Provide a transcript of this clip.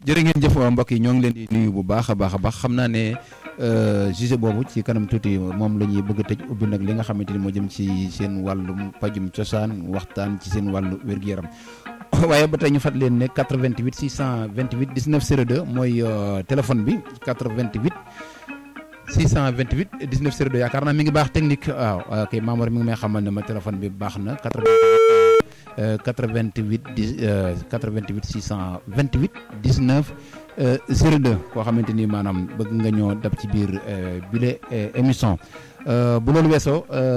jërë ngeen jëf mbokk yi ñoo ngi leen di nuyu bu baax a baax a baax xam naa ne sujet boobu ci kanam tuuti moom la ñuy bëgg a tëj ubbi nag li nga xamante ni moo jëm ci seen wàllum pajum cosaan waxtaan ci seen wàllu wér-gu-yaram waaye ba tey ñu fàttali leen ne 88 628 19 02 mooy téléphone bi 88 628 19 02 yaakaar naa mi ngi baax technique waaw ok Mamour mi ngi may xamal ne ma téléphone bi baax na 88 88 10 88 628 19 02 koo xamante ni maanaam bëgg nga ñoo dab ci biir bile émission bu loolu weesoo.